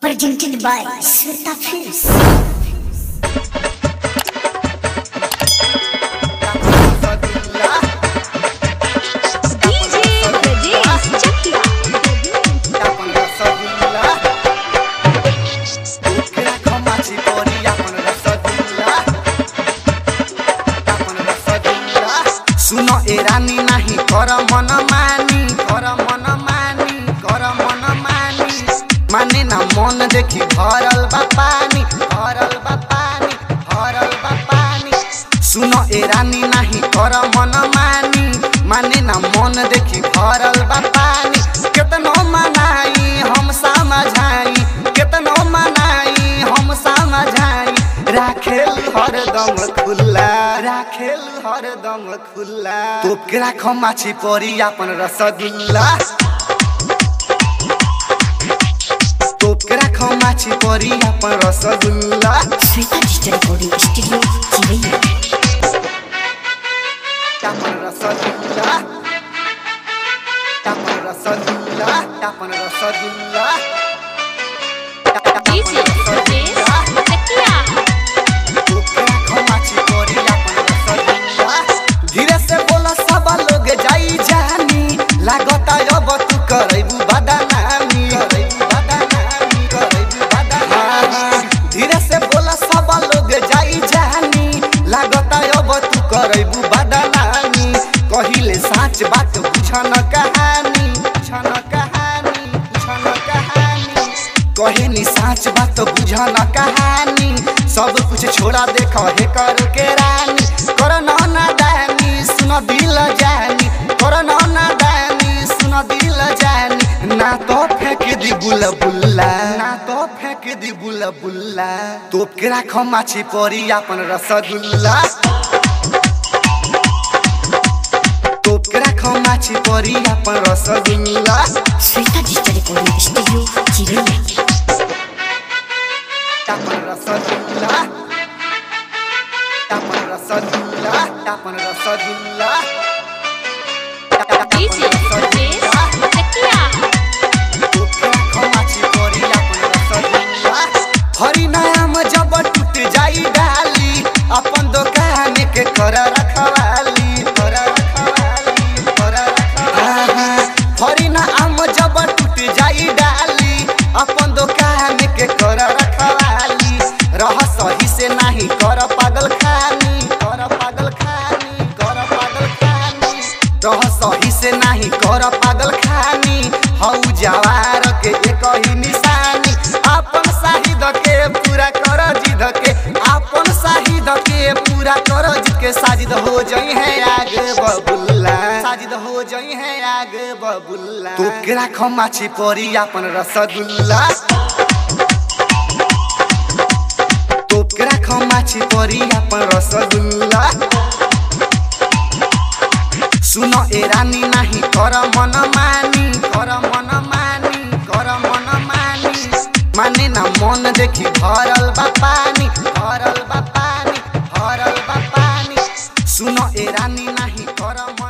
Presented by Sweta Films. DJ Brajesh Chakia. सुन ए रानी नाही कर मन मानी कर मन मानी कर मन मानी माने ना मन देखि भरल बा पानी भरल बा पानी भरल बा पानी सुन ए रानी नाही कर मन मानी माने ना मन देखि भरल बा पानी केतनो मनाई हम समझाई केतनो मनाई हम समझाई राखेल हरदम खुल्ला राखेल हरदम खुल्ला तोके राख माछी परी अपन रसगुल्ला तोके राख माछी परी अपन rasgulla Sweta Digital Recording Studio, Chivaya. अपन रसगुल्ला अपन रसगुल्ला अपन रसगुल्ला DJ Brajesh Chakia. धीरे से बोला सब लोग जाई जानी लागता अब तू करैबू बदनामी करैबू बदनामी करैबू बदनामी धीरे से बोला सब लोग जाई जानी लागता अब तू करैबू बदनामी कहिले साच बात बुझन कहानी बुझन कहानी बुझन कहानी कहे नि साच बात बुझन कहानी सब कुछ छोड़ा देख हे कर के रानी कर ना दानी सुन दिल जानी कर ना दानी सुन दिल जानी ना तो फेंक दी बुल बुल्ला ना तो फेंक दी बुल बुल्ला तोप के राख माछी परी अपन रसगुल्ला तोप के राख माछी परी अपन rasgulla Sweta Digital Recording Studio, Chivaya. अपन रसगुल्ला अपन रसगुल्ला अपन रसगुल्ला DJ Brajesh Chakia. हरी नाम जब टूट जाई डाली अपन दुकान के कर रखवाली कर रखवाली कर रखवाली हरी नाम जब टूट जाई डाली अपन दुकान के कर रखवाली रह सही से नहीं कर पागल खानी कर पागल खानी कर पागल खानी रह सही से नहीं कर पागल खानी हऊ जवार के एक ही निशानी अपन शाहिद के पूरा कर जिद के अपन शाहिद के पूरा कर जिद के साजिद हो जई है आग बबुल्ला साजिद हो जई है आग बबुल्ला तो के राख माछी परी अपन रसगुल्ला तो के राख माछी परी अपन रसगुल्ला सुन ए रानी नाही कर मन मानी कर मन मानी कर मन मानी माने ना मन देखि भरल बा पानी भरल बा पानी भरल बा पानी सुन ए रानी नाही कर मन